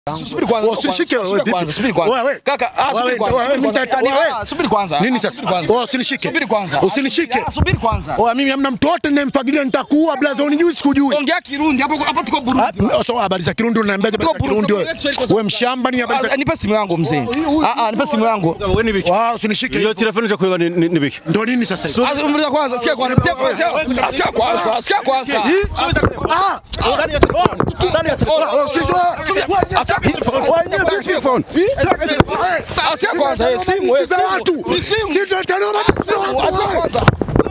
Subiri kwanza. Usinishike wewe Subiri vipi? kwanza, subiri kwanza. Wewe, Kaka, ah, subiri wewe, kwanza, wewe, subiri mimi kwanza. nita- Yaani, wewe. ah, subiri kwanza. Nini Ah, sasa? subiri kwanza. Wewe usinishike. Subiri kwanza. Usinishike. Ah, Subiri kwanza. Oya, mimi hamna mtu wote ninayemfagilia nitakuua blaza, unijui sikujui. Ongea Kirundi hapo hapo tuko Burundi. Ah, So habari za Kirundi unaniambia habari za Tuko Burundi, Kirundi wewe? tuko Kiswahili kwa sababu- Wewe mshamba ni habari za Ah, Nipe simu yangu mzee. Ah ah, nipe simu yangu. Wewe ni biki? Wow, usinishike. Iyo hivyo. telefoni za kuiba ni ni ni biki? Ndo nini sasa hivi? Ah, subiri kwanza, sikia kwanza, sikia kwanza. Ah, Sikia kwanza, sikia kwanza. Ah! Ah, ah, sikia kwanza, eh, simu, eh, Za simu. watu. Ni simu. Si ndio tano watu. Ah, sikia kwanza.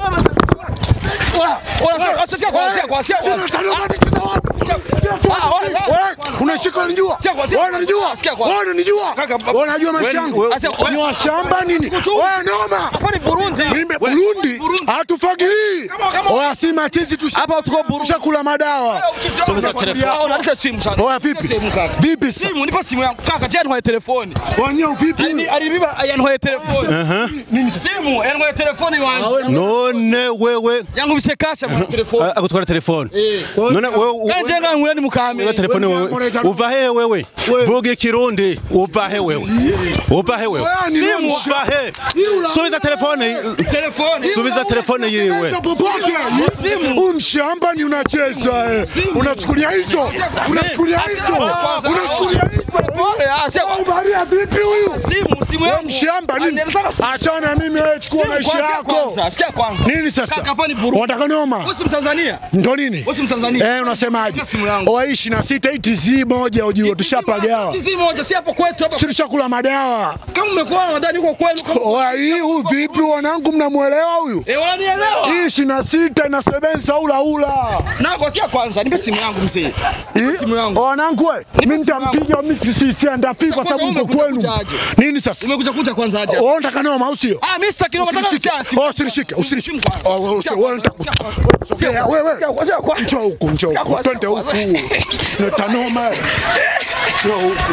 Ah, sikia kwanza, sikia kwanza, sikia Sina kwanza. tano watu. Sina watu. Ah, ah, ah, Wewe unashika unanijua? Sikia kwanza, Wewe unanijua? sikia kwanza. Wewe unanijua? Kaka, Wewe unajua maisha yangu? wewe- wewe- Ni wa shamba nini? Wewe noma. Hapa ni Burundi. Mimi Burundi Burundi. hatufagilii. Kama- kama- Oya si machizi tu. Hapa tuko Burundi. Tushakula madawa. Ah, unaleta simu sana. Oya vipi? Simu kaka. Vipi sasa? Simu, nipa simu yangu. Kaka, je, yanwaye telefoni. Wenyewe vipi? Alini- Alinibiba yanwaye telefoni. Simu, yanwaye telefoni wangu. None wewe Yangu bisekacha mwana telefoni. a- akutwara telefoni. Eh. None wewe Kanje nga ngwani mukame. wewe telefoni wewe uva he wewe vuga ikirundi uva he wewe uva he wewe Wewe ni simu msha- uva he subiza telefoni Telefoni. subiza telefoni yiwe popote. Huu mshamba ni unacheza eh. Unachukulia hizo. Unachukulia hizo. Unachukulia hizo. Pole, ah, sio Ubaria vipi huyu? simu, simu Wewe yangu. mshamba Ah, nini? nilitaka simu. Achana na mimi wewe chukua Simu maisha kwanza, yako. kwanza, sikia kwanza. Nini sasa? Kaka, hapa ni Burundi. Unataka noma? Wewe si Mtanzania? Ndo nini? Wewe si Mtanzania? Eh, unasemaje? Nipe simu yangu. Oa 26 TZ moja ujue tushapagawa. Tizi moja si hapo kwetu hapa. Si tushakula madawa. Kama umekuwa nadhani uko kwenu kama Oa hii huyu vipi wanangu mnamuelewa huyu? Eh, unanielewa? Hii 26 inasebenza ula ula. Nako sia kwanza, nipe simu yangu mzee. Nipe simu yangu. Wanangu we, mimi nitampiga mimi sienda fi kwa Sasa sababu kwanza mko kwenu. umekuja kuja aje? Nini sasa? Umekuja kuja kwanza aje? Wewe unataka noma au sio? Ah, mimi sitaki noma, nataka Usinishike. simu. Oh, usinishike, Simu, usinishike. simu kwanza. Oh, wewe Sikia wewe kwanza, unataka- sikia kwanza. Sogea, wewe. Sikia kwanza, sikia kwanza. Njoo huku, njoo Sikia huku. kwanza, Twende sikia huku. kwanza. Leta noma. Njoo huku.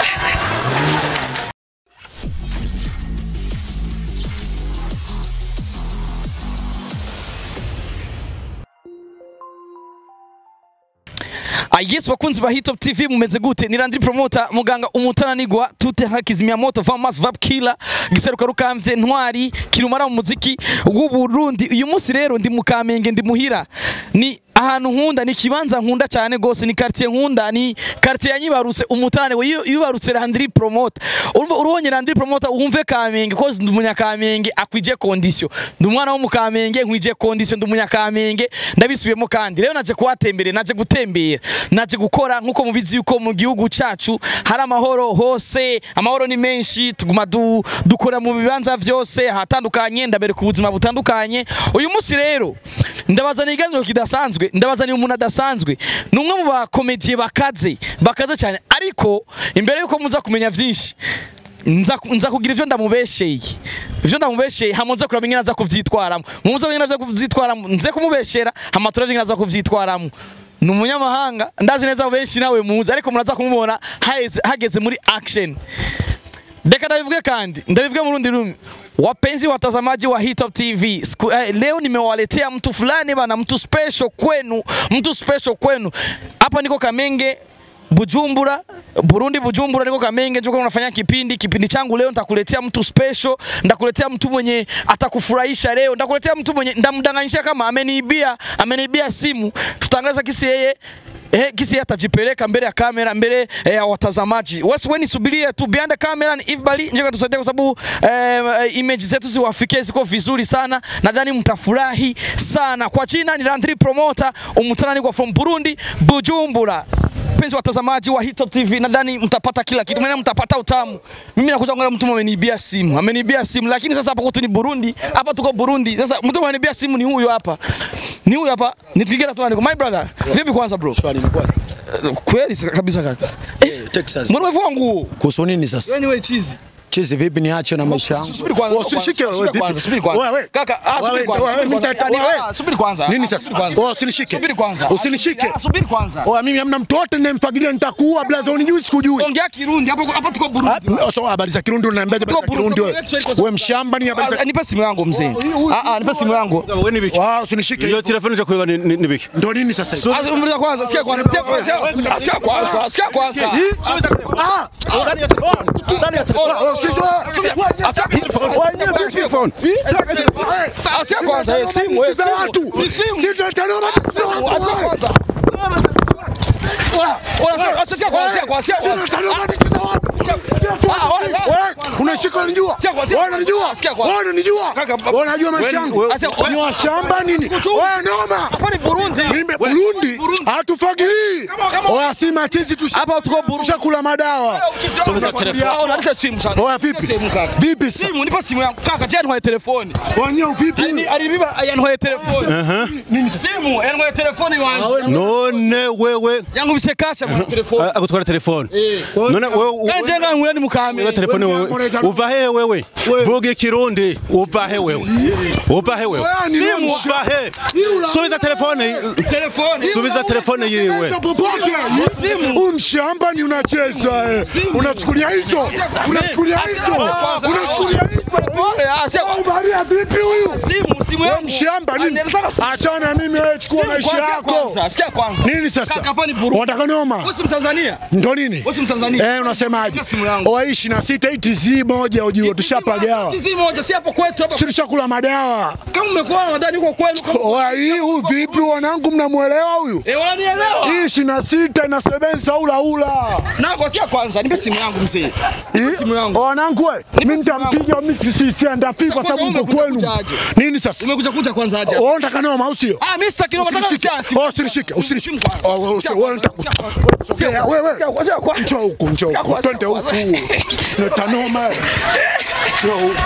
Ah, yes bakunzi ba Hitop TV mumeze gute ni Landry Promoter muganga umutananigwa tute hakizimya moto Vamas Vap Killer giseruka rukamvye ntwari kirumara mu muziki w'u Burundi uyu munsi rero ndi mu Kamenge ndi muhira ni ahantu nkunda ni kibanza nkunda cyane gose ni quartier nkunda ni quartier yanyibarutse umutane we yubarutse Landry Promoter urumva urubonye Landry Promoter wumve Kamenge cause ndi umunyakamenge akwije condition ndi umwana wo mu Kamenge nkwije condition ndi umunyakamenge ndabisubiyemo kandi rero naje kuhatembere naje gutembera naje gukora nkuko mubizi yuko mu gihugu cacu hari amahoro hose amahoro ni menshi tuguma du, dukora mu bibanza vyose hatandukanye ndabereka ubuzima butandukanye uyu munsi rero ndabazaniye iganiro kidasanzwe ndabazaniye umuntu adasanzwe ni umwe mu bakomediye bakaze bakaze cyane ariko imbere yuko muza kumenya vyinshi nza nza kugira ivyo ndamubesheye ivyo ndamubesheye hama nza kuraba ingene aza kuvyitwaramo muze ingene aza kuvyitwaramo nze kumubeshera hama turabye ingene aza kuvyitwaramo ni umunyamahanga ndazi neza benshi nawe muzi ariko muraza kumubona hageze, hageze muri action Deka ndabivuge kandi ndabivuge mu rundi rumi wapenzi watazamaji wa Hitop TV Siku, eh, leo nimewaletea mtu fulani bana, mtu special kwenu, mtu special kwenu. Hapa niko Kamenge Bujumbura, Burundi Bujumbura, niko Kamenge, niko unafanya kipindi. Kipindi changu leo nitakuletea mtu special, ndakuletea mtu mwenye atakufurahisha leo, ndakuletea mtu mwenye ndamdanganyisha kama ameniibia, ameniibia simu. Tutaangaza kisi yeye Eh, kisi atajipeleka mbele ya kamera mbele eh, ya watazamaji. Wasi weni subiria tu behind the camera ni Eve njeka tusaidia kwa sababu eh, image zetu ziwafikie ziko vizuri sana. Nadhani mtafurahi sana. Kwa jina ni Landry Promoter, umutanani kwa from Burundi, Bujumbura. Penzi watazamaji wa Hitop TV, nadhani mtapata kila kitu, maana mtapata utamu. Mimi nakuja kuangalia mtu ameniibia simu, ameniibia simu, lakini sasa hapa kwetu ni Burundi, hapa tuko Burundi. Sasa mtu ameniibia simu ni huyo hapa, ni huyo hapa, nitukigira tu my brother. Vipi kwanza bro? Kweli kabisa kaka. Eh, Texas. mbona umevua nguo? Kuhusu nini sasa? Wewe ni wewe chizi. Chizi vipi niache na maisha yangu? Subiri kwanza. Wewe Usinishike wewe Subiri vipi? kwanza, subiri kwanza. Wewe. Kaka, ah, subiri Wewe, kwanza, wewe, subiri mimi kwanza. nita- Yani, wewe. ah, subiri kwanza. Nini Ah, sasa? subiri kwanza. Wewe usinishike. Subiri kwanza. Usinishike. Ah, Subiri kwanza. Wewe mimi hamna mtu wote ninayemfagilia nitakuua blaza unijui sikujui. Ongea Kirundi hapo hapo tuko Burundi. Ah, So habari za Kirundi unaniambia habari za Kirundi wewe. Wewe mshamba ni habari Ah, za Nipe simu yangu mzee. Ah ah, nipe simu yangu. Wewe ni biki? Wao usinishike. Iyo telefone cha kuiba ni ni ni biki? Ndo nini sasa hivi? Ah, umri kwanza, sikia kwanza, sikia kwanza. Ah, Sikia kwanza, sikia kwanza. Ah! Wewe usinishike. Ah, sikia kwanza, eh, simu, eh, za simu. watu. Ni simu. Si ndio tano matatizo ya Ah, watu. sikia wewe. kwanza. Ona, ah, sikia kwanza, sikia kwanza, sikia Si ndio kwanza. tano matatizo ya watu. Ah, ona, ah, Wewe unashika unanijua? Sikia kwanza, Wewe unanijua? sikia kwanza. Wewe unanijua? Kaka, Wewe unajua maisha yangu? Ah, sikia- Ni wa shamba nini? Wewe noma. Hapa ni Burundi. Mimi Burundi Burundi. hatufagilii. Kama- kama- Oya si machizi tusha Hapa tuko Burundi. tushakula madawa. Ona, nipe simu sasa. Oya Nipe vipi? simu kaka. Vipi sasa? Simu, nipe simu yangu. Kaka, je, ntwaye telefoni. Wenyewe vipi? Alini- Alinibiba yantwaye telefoni. Simu, yantwaye telefoni wangu. None wewe Yangu bise kasha mu telefoni. ah, akutwara telefone. Eh. None wewe Kandi je ngangwira ni mukame. wewe telefone wewe. Uva he wewe? Vuga Kirundi. Uva he wewe? Uva he wewe? Wewe ni Simu nani? uva he. Subiza telefone. Telefoni. Subiza telefone yewe. popote. Huu mshamba ni unacheza eh. Unachukulia hizo? Unachukulia hizo? Unachukulia hizo? Pole, ah, sio. Ubaria vipi huyu? Simu, simu Wewe yangu. mshamba Ah, nini? nataka simu. Achana na mimi wewe chukua Simu maisha kwanza, yako. kwanza, Sikia kwanza. Nini sasa? Kaka, hapa ni Burundi. Unataka noma? Wewe si Mtanzania? Ndo nini? Wewe si Mtanzania? Eh, unasemaje? Nataka simu yangu. Waishi na sita hii TZ moja ujue tushapagawa. Tizi moja si hapo kwetu hapa. Si tushakula madawa. Kama umekuwa nadhani uko kwenu kama Oya hii huyu vipi wanangu mnamuelewa huyu? Eh, wananielewa? Hii ishirini na sita inasebenza ula ula. Na kwa sia kwanza, nipe simu yangu mzee. Nipe simu yangu. Wanangu we, mimi nitampiga mimi sisiandafi kwa sababu kwanza mko umekuja kwenu. kujaje? Nini sasa? Umekuja kuja kwanza aje. Wewe unataka noma au sio? Ah, mimi sitaki noma nataka Usinishike. sia simu. Oh, usinishike, Simu usinishike. kwanza. Oh, wewe, Sia wewe, kwanza, nita- sia kwanza. Sogea, wewe. Sia kwanza, sia kwanza. Njoo huku, njoo Sia huku. kwanza, Twende sia huku. kwanza. Netanoma. Njoo huku.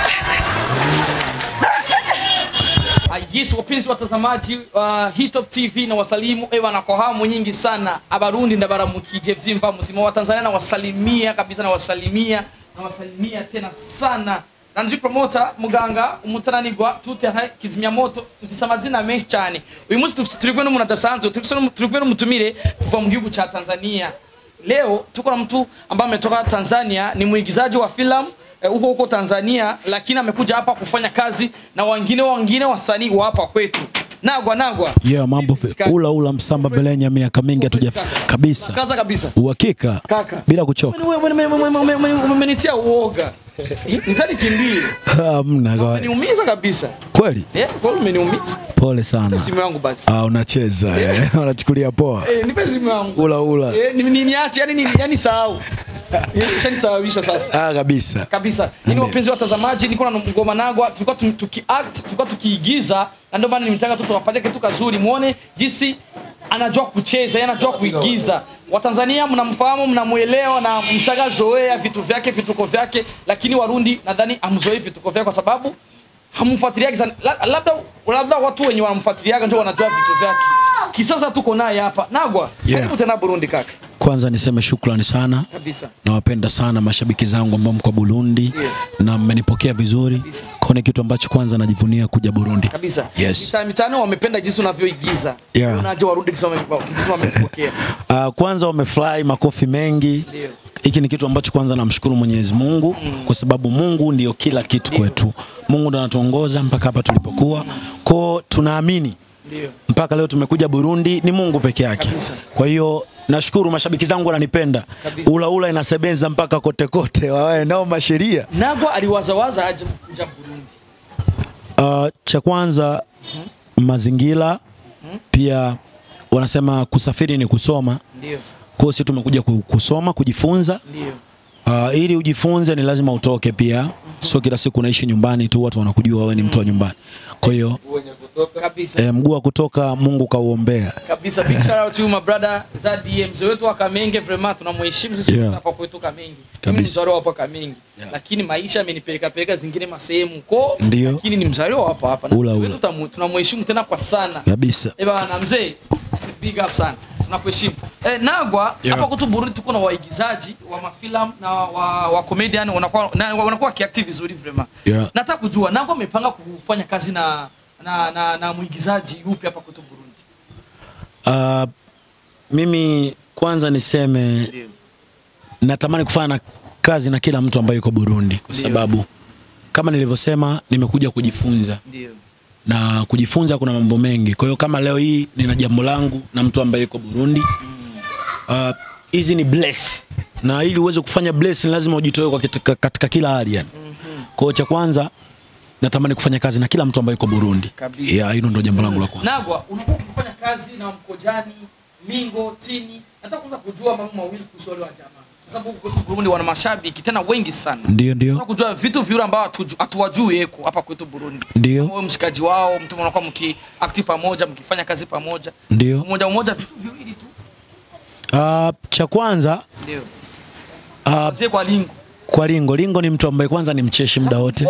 Ah, Yes, wapenzi watazamaji wa uh, Hitop TV na wasalimu ewa na kwa hamu nyingi sana abarundi ndabaramukije vyimba muzima wa Tanzania na wasalimia kabisa na wasalimia na wasalimia tena sana na ndi promoter muganga umutananirwa tute ha kizimya moto mfise amazina menshi cyane uyu munsi dufise turi kumwe n'umuntu adasanzwe turi kumwe turi kumwe n'umutumire kuva mu gihugu cha Tanzania leo tuko na mtu ambaye ametoka Tanzania ni mwigizaji wa filamu eh, huko huko Tanzania, lakini amekuja hapa kufanya kazi na wengine wengine wasanii wa hapa kwetu. Nagwa nagwa. Yeah, mambo vi- ula ula msamba belenya miaka mingi hatuja kabisa Kaza kabisa. uhakika Kaka. bila kuchoka Wewe wewe- wewe- wewe- wewe- wewe- umenitia uoga. Nitani kimbie. hamna kwa- Umeniumiza kabisa. kweli Eh, kwa hiyo umeniumiza. pole sana Simu yangu basi. ah, unacheza eh, unachukulia poa Eh, nipe simu yangu. ula ula Eh, ni ni niache yani ni yani sahau. Eh, Ushanisababisha sasa. ah, kabisa kabisa ili wapenzi watazamaji niko na ngoma nagwa tulikuwa tu- tukiact tulikuwa tukiigiza na ndio maana nimetaka tu tuwapatie kitu kazuri muone jinsi anajua kucheza yeye anajua kuigiza watanzania mnamfahamu mnamuelewa na mshagazoea vitu vyake vituko vyake lakini warundi nadhani amzoei vituko vyake kwa sababu hamfuatiliagi sana La- labda labda watu wenye wanamfuatiliaga ndio wanajua vitu vyake kisasa tuko naye hapa nagwa Yeah. karibu tena burundi kaka kwanza niseme shukrani sana kabisa nawapenda sana mashabiki zangu ambao mko Burundi Yeah. na mmenipokea vizuri kwa ni kitu ambacho kwanza najivunia kuja Burundi kabisa Yes. Mitaa- mitaani wamependa jinsi unavyoigiza Yeah. unajua warundi kisa wame- kisa wamekupokea Uh, kwanza wamefurahi makofi mengi. Ndio. Hiki ni kitu ambacho kwanza namshukuru Mwenyezi Mungu kwa sababu Mungu ndio kila kitu kwetu. Mungu ndo anatuongoza mpaka hapa tulipokuwa. Kwao tunaamini ndio mpaka leo tumekuja Burundi ni Mungu peke yake. Kabisa. Kwa hiyo nashukuru mashabiki zangu wananipenda. Kabisa. Ula ula inasebenza mpaka kote kote, wawe nao masheria. nagwa aliwazawaza aje kuja burundi Uh, cha kwanza mazingira, pia wanasema kusafiri ni kusoma. ndio Kwa hiyo sisi tumekuja ku- kusoma, kujifunza ndio Uh, ili ujifunze ni lazima utoke pia, sio kila siku unaishi nyumbani tu watu wanakujua wewe ni mtu wa nyumbani. Kwa hiyo kabisa eh, mguu wa kutoka Mungu kauombea. kabisa big shout out to my brother Zadi mzee wetu wa Kamenge vraiment tunamheshimu sisi Yeah. hapa kwetu Kamenge mimi ni Kabisa. mzaliwa hapa Kamenge lakini maisha amenipeleka peleka zingine masehemu ko Ndio. lakini ni mzaliwa hapa hapa na Ula, mzee ula. wetu tamu- tunamheshimu tena kwa sana Kabisa. Eh bana mzee, big up sana. Tunakuheshimu. Eh, Nagwa Yeah. hapa kwetu Burundi tuko na waigizaji wa mafilamu na wa, wa comedian wanakuwa na, wanakuwa kiactive vizuri vraiment. Yeah. Nataka kujua Nagwa amepanga kufanya kazi na na, na, na mwigizaji yupi hapa kwetu Burundi? Uh, mimi kwanza niseme Ndio. natamani kufanya na kazi na kila mtu ambaye yuko Burundi kwa Ndio. sababu kama nilivyosema nimekuja kujifunza Ndio. na kujifunza kuna mambo mengi. Kwa hiyo kama leo hii nina jambo langu na mtu ambaye yuko Burundi, uh, hizi ni bless na ili uweze kufanya bless ni lazima ujitoe kwa katika, katika kila hali yani. Kwa hiyo cha kwanza natamani kufanya kazi na kila mtu ambaye yuko Burundi. Kabisa. Yeah, hilo ndio jambo langu la kwanza. Nagwa, unakuwa ukifanya kazi na Mkojani, Mingo, Tini. Nataka kwanza kujua mambo mawili kuhusu wale wa jamaa. Kwa sababu huku kwetu Burundi wana mashabiki tena wengi sana. Ndio, ndio. Nataka kujua vitu viwili ambavyo hatuju- hatuwajui eko hapa kwetu Burundi. Ndio. Wewe mshikaji wao, mtu mnakuwa mkiakti pamoja, mkifanya kazi pamoja. Ndio. Mmoja mmoja vitu viwili tu. Uh, cha kwanza Ndio. uh, Anzie kwa Lingo. kwa Lingo. Lingo ni mtu ambaye kwanza ni mcheshi muda wote.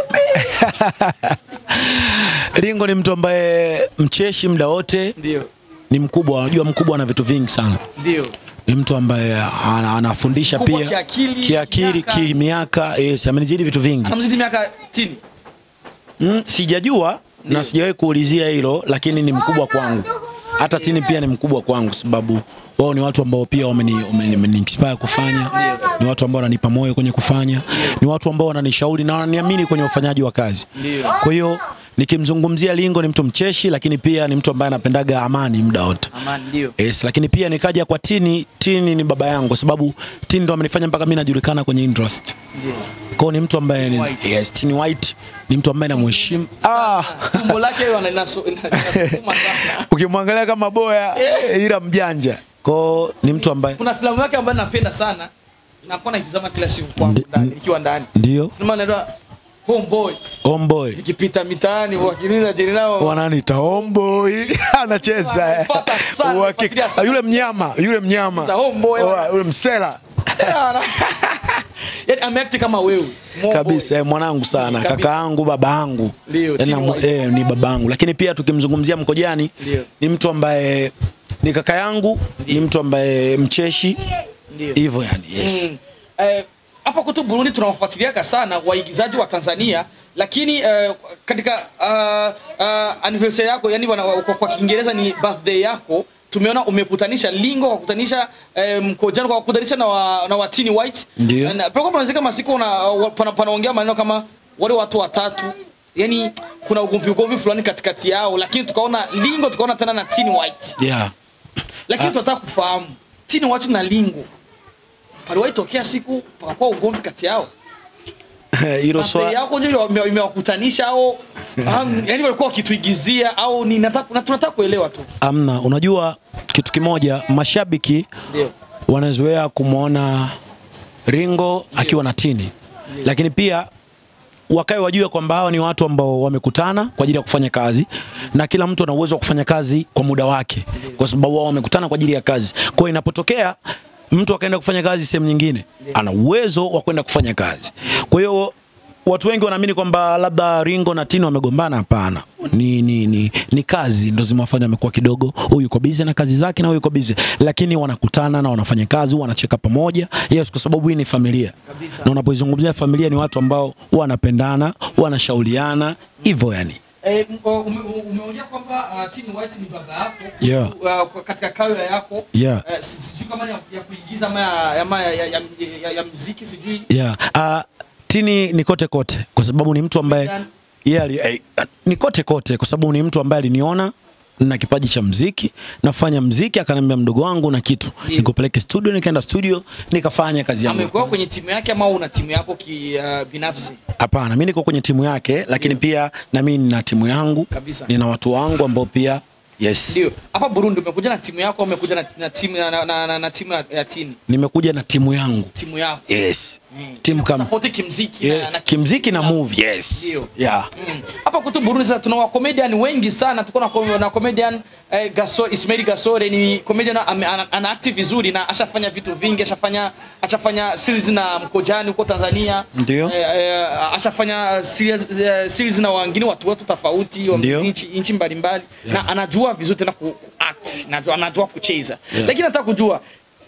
Lingo ni mtu ambaye mcheshi muda wote, Ndio. ni mkubwa. Unajua mkubwa ana vitu vingi sana. Ndio. Ni mtu ambaye ana, anafundisha Mkubwa pia kiakili, kiakili, kimiaka. kimiaka. Yes, amenizidi vitu vingi. Anamzidi miaka Tini. Mm, sijajua na sijawahi kuulizia hilo, lakini ni mkubwa kwangu. Hata Tini pia ni mkubwa kwangu, sababu wao ni watu ambao pia wameni, wameni, wameni inspire kufanya, ni watu ambao wananipa moyo kwenye kufanya, ni watu ambao wananishauri na wananiamini kwenye ufanyaji wa kazi. Ndio. Kwa hiyo nikimzungumzia Lingo ni mtu mcheshi, lakini pia ni mtu ambaye anapendaga amani muda wote. Amani ndio. Yes, lakini pia nikaja kwa Tini. Tini ni baba yangu kwa sababu Tini ndo amenifanya mpaka mimi najulikana kwenye industry. Ndio. Kwa hiyo ni mtu ambaye ni, White. yes, Tini White ni mtu ambaye namheshimu. Ah, Tumbo lake wana- linasu- linasukuma sana. ukimwangalia kama boya ila mjanja. Kwa hiyo ni mtu ambaye Kuna filamu yake ambayo napenda sana. Nakuwa naitazama kila siku kwangu Ndi- ndani nikiwa ndani. ndio Filamu inaitwa Homeboy. homeboy. Nikipita mitaani wakiniza jini nao Wananiita homeboy. Anacheza. eh. Wananifuata sana, Uhakika. nafuatilia sana. Yule mnyama, yule mnyama. Sasa homeboy, Oa, Yule msela. Yaani ameact kama wewe. Mo kabisa eh, mwanangu sana Kabisa. kaka yangu baba yangu Ndio, Yaani Tini namu- White. eh, ni baba yangu lakini pia tukimzungumzia mkojani Ndio. ni mtu ambaye ni kaka yangu ni mtu ambaye mcheshi Ndio. hivyo yani yes. Mm. Eh, hapa kwetu Burundi tunawafuatiliaka sana waigizaji wa Tanzania lakini eh, katika uh, uh, anniversary yako yani wana, kwa, kwa Kiingereza ni birthday yako tumeona umekutanisha Lingo kwa kukutanisha eh, Mkojani kwa kukutanisha na wa, na watini White Ndio. na pako panazika masiku na wa- pana, panaongea maneno kama wale watu watatu yani kuna ugomvi ugomvi fulani katikati yao lakini tukaona Lingo tukaona tena na Tini White yeah. lakini tunataka kufahamu Tini White na Lingo paliwahi tokea siku pakakuwa ugomvi kati yao hilo Birthday swali yako ndio ime- imewakutanisha au am- yani walikuwa wakituigizia au ni nataka na tunataka kuelewa tu amna unajua kitu kimoja mashabiki ndio wanazoea kumwona Ringo akiwa na Tini, lakini pia wakae wajue kwamba hawa ni watu ambao wamekutana kwa ajili ya kufanya kazi na kila mtu ana uwezo wa kufanya kazi kwa muda wake, kwa sababu wao wamekutana kwa ajili ya kazi. Kwa hiyo inapotokea mtu akaenda kufanya kazi sehemu nyingine, ana uwezo wa kwenda kufanya kazi. Kwa hiyo watu wengi wanaamini kwamba labda Ringo na Tino wamegombana. Hapana, ni, ni, ni, ni kazi ndo zimewafanya amekuwa kidogo, huyu yuko busy na kazi zake na huyu yuko busy, lakini wanakutana na wanafanya kazi, wanacheka pamoja. Yes, kwa sababu hii ni familia Kabisa. na unapoizungumzia familia ni watu ambao wanapendana, wanashauriana hivyo yani. Eh, m- o- ume- umeongea kwamba uh, Tini White ni baba yako Yeah. uh, katika career yako Yeah. eh, si- sijui kama ni ya, ya kuigiza ama ya, ya, ya, ya, ya, ya, ya muziki sijui Yeah. Uh, Tini ni kote kote kwa sababu ni mtu ambaye Ndani. yeah, ali- eh, ni kote kote kwa sababu ni mtu ambaye aliniona na kipaji cha mziki nafanya mziki, akaniambia mdogo wangu na kitu Ndio. nikupeleke studio, nikaenda studio nikafanya kazi yangu. amekuwa kwenye timu yake ama una timu yako ki, uh, binafsi Hapana, mimi niko kwenye timu yake, lakini pia na mimi nina timu yangu, Kabisa. nina watu wangu ambao pia yes, ndio hapa Burundi umekuja na timu yako au umekuja na, na timu na, na, na, na, na timu ya, ya Tini nimekuja na timu yangu timu yako yes, Mm. timu kama Support kimziki yeah, na, na kimziki na movie yes, Ndio. yeah. Mm. hapa kwetu Burundi sasa tuna comedian wengi sana. Tuko na, com- na comedian eh, Gasore, Ismail Gasore ni comedian ame- ana, ana active vizuri na ashafanya vitu vingi, ashafanya ashafanya series na Mkojani huko Tanzania. Ndio. Eh, eh, ashafanya series, eh, series na wengine watu wetu tofauti wa Ndio. nchi nchi mbalimbali na anajua vizuri tena ku, ku act, anajua, anajua kucheza. Lakini nataka kujua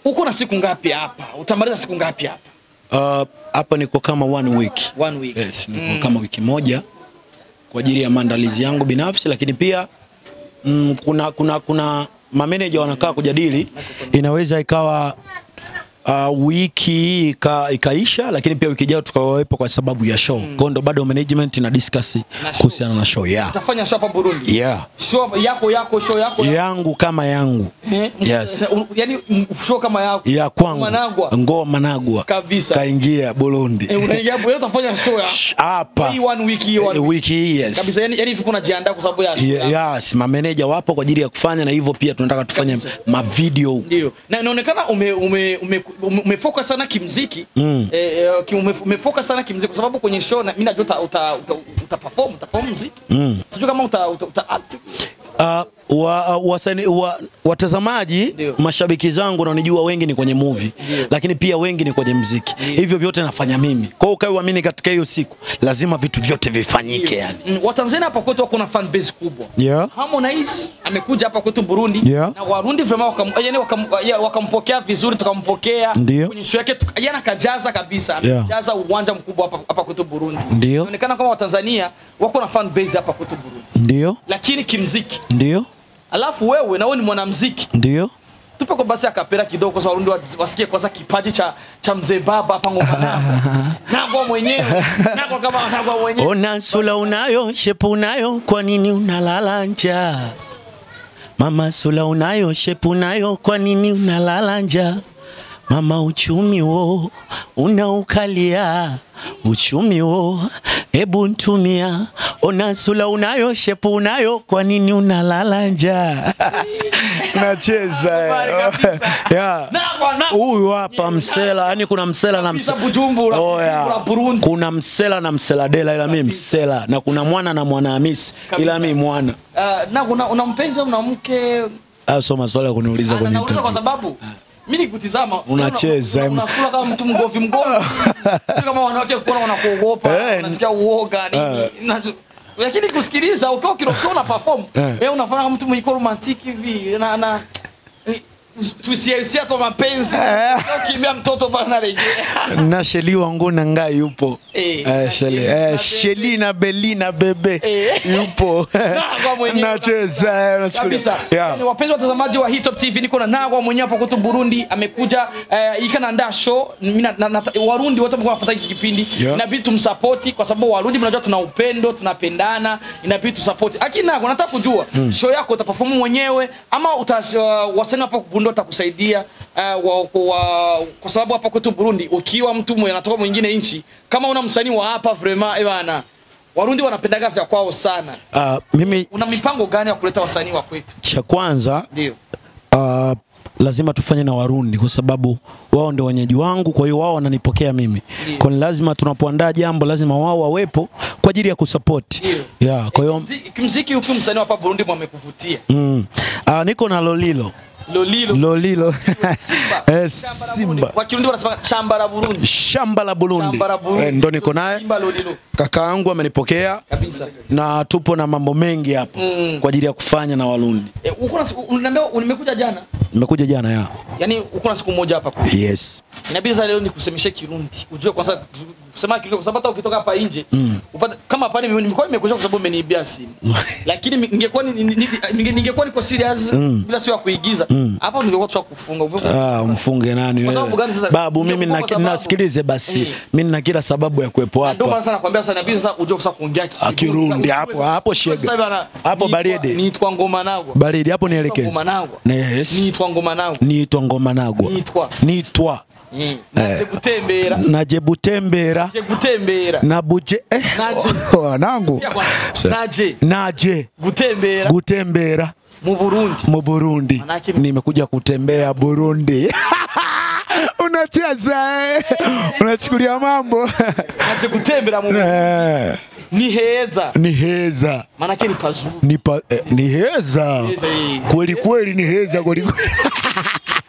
uko na siku ngapi hapa utamaliza siku ngapi hapa Uh, hapa niko kama one week. one week Yes, niko kama wiki moja kwa ajili ya maandalizi yangu binafsi, lakini pia mm, kuna kuna kuna mameneja wanakaa kujadili, inaweza ikawa uh, wiki hii ika, ikaisha, lakini pia wiki ijayo tukawepo kwa sababu ya show. Kwa hiyo ndo bado management ina discuss show. kuhusiana na show yeah. utafanya show hapa Burundi Yeah. show yako yako show yako yangu kama yangu Eh, Yes. u- yani m- show kama yako ya kwangu Managwa. ngoma Managwa Kabisa. kaingia Burundi Eh, unaingia hapo wewe utafanya show ya hapa hii one week hii one Eh, week. wiki hii yes. kabisa yani yani hivi kuna jiandaa kwa sababu ya show Ye- yako. Yes, mameneja wapo kwa ajili ya kufanya na hivyo pia tunataka tufanye Kabisa. mavideo ndio na inaonekana ume, ume, ume, ume, umefocus sana kimziki mm. eh, eh, ki- ume, umefocus sana kimziki kwa sababu kwenye show na mimi najua uta, uta, uta, uta perform uta perform muziki mm. sijui kama uta, uta, uta act Uh, wa, uh, wasani, wa, watazamaji Ndio. mashabiki zangu wananijua wengi ni kwenye movie Ndio. lakini pia wengi ni kwenye mziki hivyo vyote nafanya mimi kwa hiyo ukae uamini katika hiyo siku lazima vitu vyote vifanyike yani mm, Watanzania hapa kwetu wako na fan base kubwa yeah. Harmonize amekuja hapa kwetu Burundi Yeah. na Warundi vraiment wakam, yani wakam, ya- wakampokea vizuri, tukampokea Ndio. kwenye show yake tuka- yani akajaza kabisa, Yeah. amejaza uwanja mkubwa hapa hapa kwetu Burundi. Ndio. Inaonekana kama Watanzania wako na fan base hapa kwetu Burundi, ndio lakini kimziki. ndio Alafu wewe na wewe ni mwanamziki, ndio tupe kwa basi akapera kidogo, kwa sababu Warundi wa- wasikie kwanza kipaji cha cha mzee baba hapa ngoma nako nako mwenyewe nako kama nako mwenyewe Ona sula unayo, shepu unayo, kwa nini unalala njaa? Mama sula unayo, shepu unayo, kwa nini unalala njaa? Mama uchumi wo unaukalia, uchumi wo hebu ntumia. Ona sula unayo, shepu unayo, kwa nini unalala njaa? Nacheza Habari kabisa. yeah. nako nako Huyu hapa msela, yani kuna msela na Kabisa msela. Bujumbura, Oya. Bujumbura, Burundi. Kuna msela na msela dela, ila mimi msela, na kuna mwana na mwana Hamisi, ila Kabisa. mimi mwana. Uh, na una, una mpenzi au una mke Hayo sio maswala ya kuniuliza Ana- kwenye nauliza kwa interview. sababu mimi nikutizama Unacheza, una- una- unasura kama mtu mgovi mgovi sio kama wanawake kuona wanakuogopa Eh, unasikia uoga nini Na- lakini kusikiliza ukiwa ukiwa una perform wewe unafanya kama mtu mwenye romantic hivi na na eh, tusia usia to mapenzi ukimbia mtoto pale anarejea na Sheli wangu na ngai yupo Eh, Eh, na Sheli Sheli na eh, Sheli na Beli na bebe Eh. yupo Nagwa mwenyewe. nacheza eh, unachukulia. kabisa Yeah. yani, wapenzi watazamaji wa Hitop TV niko na Nagwa mwenyewe hapa kwetu Burundi amekuja eh, ikanaandaa show Mimi na, na, na, Warundi wote mko nafuata hiki kipindi Yeah. inabidi tumsupport kwa sababu Warundi mnajua tuna upendo tunapendana inabidi tusupport lakini Nagwa nataka kujua show yako utaperform mwenyewe ama uta, uh, wasanii hapa Burundi watakusaidia uh, wa, wa, kwa sababu hapa kwetu Burundi ukiwa mtu mwenye anatoka mwingine nchi kama una msanii wa hapa vraiment eh bana Warundi wanapendaga vya kwao sana Ah, mimi una mipango gani ya kuleta wasanii wa kwetu cha kwanza ndio uh, lazima tufanye na Warundi kwa sababu wao ndio wenyeji wangu, kwa hiyo wao wananipokea mimi. Ndio. Kwa hiyo lazima tunapoandaa jambo lazima wao wawepo kwa ajili ya kusupport. Ndio. Yeah, kwa hiyo Mziki- kimziki huku msanii wa hapa Burundi mwamekuvutia mm. uh, niko na Lolilo. Lolilo Lolilo. Simba. eh, Shamba la Simba. Burundi. Kwa Kirundi wanasema shamba la Burundi. Shamba la Burundi. Shamba la Burundi. Eh, ndo niko naye. Simba Lolilo. Kaka yangu amenipokea Kabisa. na tupo na mambo mengi hapo Mm. kwa ajili ya kufanya na Warundi. Eh, uko na siku unaniambia nimekuja jana. Nimekuja jana ya. Yaani uko na siku moja hapa. kwa- Yes. Inabidi sasa leo nikusemeshe Kirundi. Ujue kwanza kusema Kirundi kwa sababu hata ukitoka hapa nje upate kama hapa nime- nimekuwa nimekuja kwa sababu umeniibia simu. Lakini mi- ningekuwa ni- ni- ni- ninge- ningekuwa niko serious bila sio ya kuigiza. Hapa ningekuwa tushakufunga. Ah, mfunge nani Kwa wewe? sababu gani sasa? Babu, mimi Ningekuwa na, kwa sababu- nasikilize basi. Eh. Mimi nina kila sababu ya kuwepo Ndio hapa. maana sana nakwambia sasa inabidi sasa ujue sasa kuongea Kirundi. Kirundi, Sasa hapo- ujue- hapo ujue shega. sasa bana, Hapo niitwa- baridi. Niitwa ngoma nagwa. Baridi hapo nielekeze. Ngoma nagwa. Yes. Niitwa ngoma nagwa. Niitwa ngoma nagwa. Niitwa. Nitwa Eh, Naje gutembera. naje butembera Naje gutembera. na buje eh. Naje. wanangu Sikia kwanza. Naje naje gutembera gutembera mu Burundi. mu Burundi. Manake ni- Nimekuja kutembea Burundi. Unacheza eh? Unachukulia mambo Naje gutembera mu Burundi. Eh, Ni heza. ni heza Manake ni pazuri. ni, pa, eh, ni heza Heza hii. kweli kweli, ni heza kweli kweli.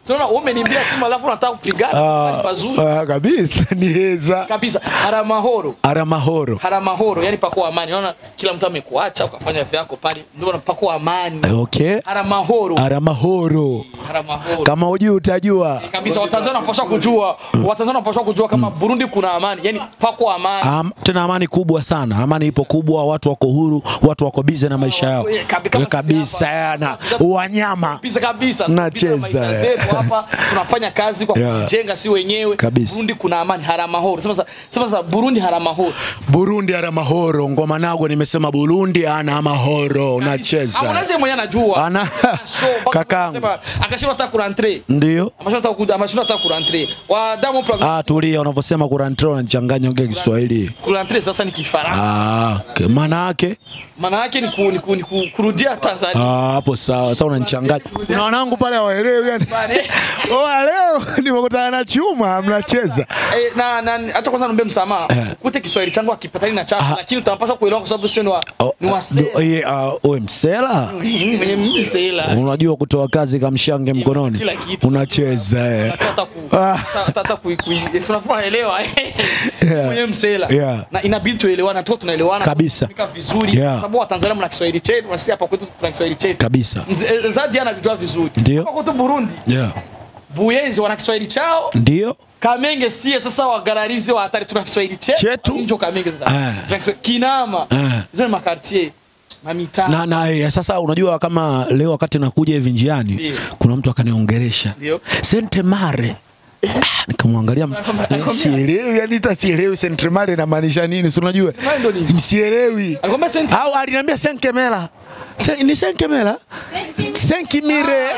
Unaona wewe umeniambia Simba alafu unataka kupigana. Ni pazuri. Ah, kabisa ni heza Kabisa. Haramahoro. aramahoro Haramahoro, yani pako amani. Unaona kila mtu amekuacha ukafanya vitu vyako pale. Ndio unapako amani. okay Haramahoro. aramahoro Haramahoro. kama ujui utajua kabisa watanzania wanapaswa kujua watanzania wanapaswa kujua kama burundi kuna amani yani pako amani Am, tena amani kubwa sana amani ipo kubwa watu wako huru watu wako bize na maisha yao Eh, kabi- kama sisi kabisa hapa. yana wanyama kabisa kabisa Nacheza, Tunapita maisha eh. zetu hapa tunafanya kazi kwa Yeah. kujenga si wenyewe Kabisa. burundi kuna amani haramahoro sema sasa sema sasa burundi haramahoro burundi ana mahoro ngoma nago nimesema burundi ana mahoro unacheza Harmonize mwenyewe anajua Ana- So, mpaka Kakangu. tunasema, akashindwa hata kurantre ndio ameshindwa hata ku- ameshindwa hata kurantre wa damu ah, tulia unavyosema kurantre unachanganya ongea kiswahili kurantre sasa ni kifaransa Ah, okay. maana yake maana yake ni, ku, ni, ku, ni ku, kurudia Tanzania Ah, hapo sawa sasa unanichanganya kuna wanangu pale hawaelewi yani Bane. oh leo nimekutana na chuma mnacheza Eh, na na acha kwanza niombe msamaha. Kute Kiswahili changu akipatani na chako lakini utapaswa kuelewa kwa sababu sio ni wa Oh, ni wa ah, sela. do- eh, ah, oe msela Mwenye msela. unajua kutoa kazi kamshange mkononi Kila kitu. unacheza eh. Hata ku Ah. hata- hata ku ku unaelewa. Yeah. Mwenye msela. Yeah. Na inabidi tuelewane tu tunaelewana Kabisa. tunatumika vizuri Yeah. kwa sababu Watanzania mna Kiswahili chetu na sisi hapa kwetu tuna Kiswahili chetu. kabisa Mzee- Zadi anajua vizuri. Ndio. Hapa kwetu Burundi, yeah. Buyenzi wana Kiswahili chao. ndio Kamenge sie sasa wagararizi wa hatari tuna Kiswahili chetu. Chetu. Ndio Kamenge sasa. Ah. Tuna Kiswahili- Kinama. Ah. Hizo ni makartier. Mamitaa. na, na eh, sasa unajua kama leo wakati nakuja hivi njiani Ndio. kuna mtu akaniongeresha Ndio. sente mare Ah, nikamwangalia eh, sielewi yani hata sielewi sente mare inamaanisha nini si unajua Mare ndo nini? sielewi Alikwambia senti. au aliniambia senkemela Se, ni senkemela senkimire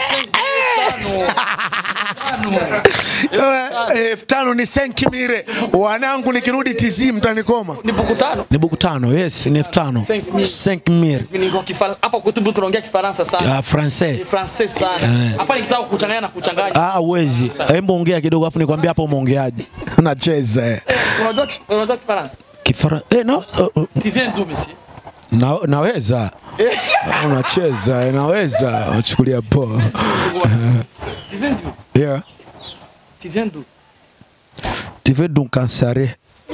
Eh, elfu tano ni senkimire wanangu nikirudi tizi mtanikoma Ni buku tano. ni buku tano yes ni elfu tano Cinq mille. senkimire Niko Kifaransa. Hapa kwetu Burundi tunaongea Kifaransa sana. ya francais Ni Francais sana. Hapa nikitaka kuchanganya na kuchanganya. Ah, uwezi. Hebu ongea kidogo afu nikwambia hapo umeongeaje. Unacheza eh. Unajua unajua Kifaransa? Kifara eh, no, uh, uh, Tu viens d'où monsieur? na, naweza. Unacheza, eh, naweza. Unachukulia poa. Tu viens d'où? Yeah. Tu viens d'où? Tu veux donc cancer.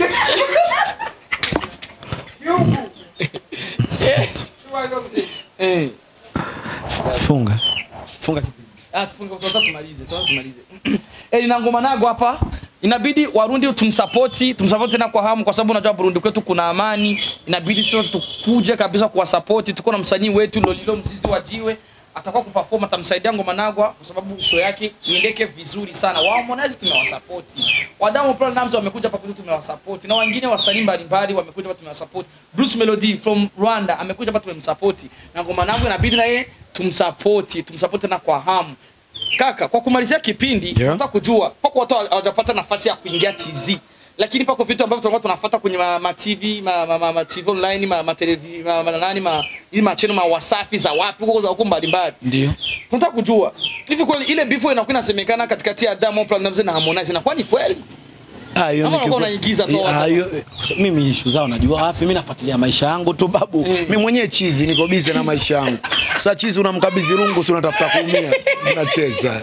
Eh. Funga. Funga. Ah, tufunge kwanza tumalize, tuanze tumalize. Eh, nina ngoma nago hapa. Inabidi Warundi tumsapoti, tumsapoti tena kwa hamu kwa sababu unajua Burundi kwetu kuna amani. Inabidi sio tukuje kabisa kuwasapoti. Tuko na msanii wetu Lolilo Mzizi wa Jiwe. Atakuwa kuperform atamsaidia ngoma nagwa kwa sababu show yake iendeke vizuri sana. Wao Harmonize tumewasapoti. Wadamu Platnumz wamekuja hapa kwetu tumewasapoti. Na wengine wasanii mbalimbali wamekuja hapa tumewasapoti. Bruce Melody from Rwanda amekuja hapa tumemsapoti. Na ngoma nangu inabidi na yeye tumsapoti, tumsapoti na kwa hamu. Kaka, kwa kumalizia kipindi Yeah. nataka kujua pako watu hawajapata nafasi ya kuingia TZ, lakini pako vitu ambavyo tulikuwa tunafuata kwenye ma, ma TV ma, ma, ma, ma TV online ma, ma, televi, ma, ma, nani ma, ili macheno ma Wasafi za wapi huko za huko mbalimbali. Ndio. Tunataka kujua hivi kweli ile bifo inakuwa inasemekana katikati ya Diamond Platnumz na Harmonize inakuwa ni kweli? Ah, hiyo Ama ni unakuwa kiku- unaigiza tu Ah, watu. hiyo- mimi issue zao najua wapi, mimi nafuatilia maisha yangu tu babu. Eh. Mimi mwenyewe chizi niko busy na maisha yangu. Sasa chizi unamkabidhi rungu, si unatafuta kuumia. Unacheza.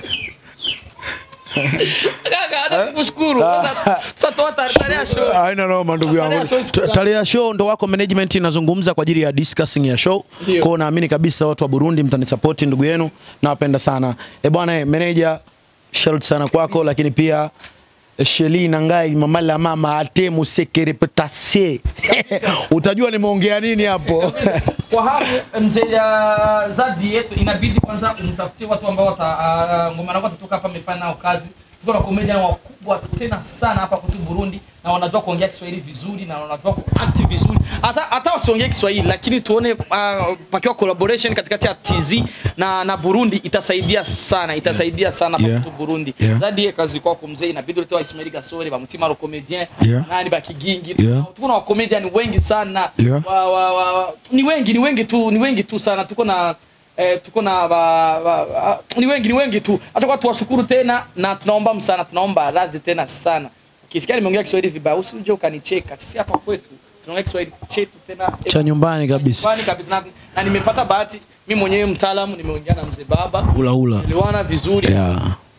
Kaka, hata kukushukuru. Sasa tutatoa tarehe ya show. Haina noma ndugu Tarehe yangu. ya show siku Ta- gani? Tarehe ya show ndo wako management inazungumza kwa ajili ya discussing ya show. Ndio. Kwa hiyo naamini kabisa watu wa Burundi mtanisupport ndugu yenu. Nawapenda sana. Eh bwana eh, manager shout sana kwako lakini pia eh, Sheli Nangai mama la mama ate musekere petase. Utajua nimeongea nini hapo. kwa hapo mzee ya Zadi yetu inabidi kwanza umtafutie watu ambao wata uh, ngoma nako kutoka hapa amefanya nao kazi. Tuko na comedian wakubwa tena sana hapa kwetu Burundi na wanajua kuongea Kiswahili vizuri na wanajua kuact vizuri. Hata hata wasiongee Kiswahili lakini tuone uh, pakiwa collaboration katikati ya TZ na na Burundi itasaidia sana, itasaidia sana hapa Yeah. kwetu Burundi. Yeah. Zadi ye kazi kwako mzee inabidi ulete wa Ismail Gasore, ba Mutima ro comedian, Yeah. nani ba Kigingi. Yeah. Tuko na wa comedian wengi sana Yeah. wa, wa, wa, wa, ni wengi ni wengi tu ni wengi tu sana tuko na eh, tuko na wa, wa, wa, ni wengi ni wengi tu hata kwa tuwashukuru tena na tunaomba msana tunaomba radhi tena sana ukisikia nimeongea Kiswahili vibaya usije ukanicheka sisi hapa kwetu tunaongea Kiswahili chetu tena Cha nyumbani kabisa. nyumbani kabisa na, na nimepata bahati mimi mwenyewe mtaalamu nimeongea na mzee baba Ula ula. elewana vizuri Yeah.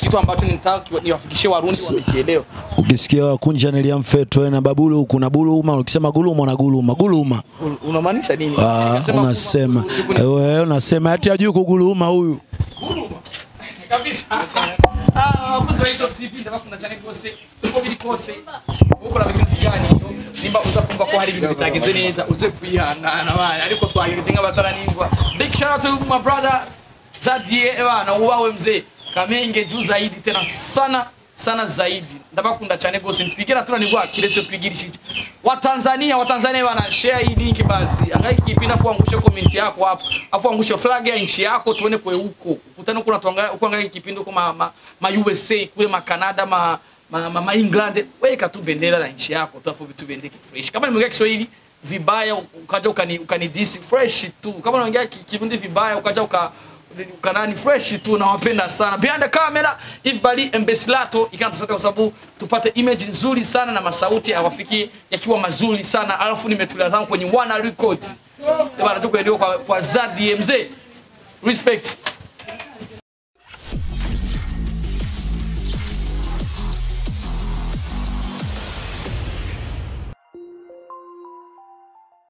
kitu ambacho nitaka niwafikishie Warundi wamekielewa. ukisikia kunja nilia mfetwe na babulu kuna buluma ukisema guluma na guluma guluma Un- Unamaanisha nini? Ah, Nikasema unasema kuma- usiku ni- wewe unasema ati ajui kuguluma huyu kabisa Ah, abakozi ba Top TV ndabakunda cyane rwose uko biri kose ukora ibintu bijyaniyo nimba uza kumva ko hari ibintu bitagenze neza uze kwihangana bana ariko twagereje nk'abataraningwa big shout out to my brother Zadie bana ubawe mzee Kamenge juu zaidi tena sana sana zaidi ndabakunda cyane rwose ntitwigera tunanirwa kiretse twigirishije watanzania watanzania bana share hii link basi angalia kipindi afu angushe comment yako hapo afu angushe flag ya nchi yako tuone kwe huko ukutane kuna tuangalia kuangalia kipindi huko ma, ma, ma USA kule ma Canada ma ma, ma, ma England weka tu bendera la nchi yako tu afu vitu viendeke fresh kama nimeongea Kiswahili vibaya ukaja ukani ukanidisi fresh tu kama unaongea ki- Kirundi vibaya ukaja uka kanani fresh tu nawapenda sana behind the camera Ivbali Embesilato ikanatusaidia kwa sababu tupate image nzuri sana na masauti awafiki yakiwa mazuri sana alafu nimetulia zangu kwenye Wana Records bana tuko kwa, kwa Zadi mzee respect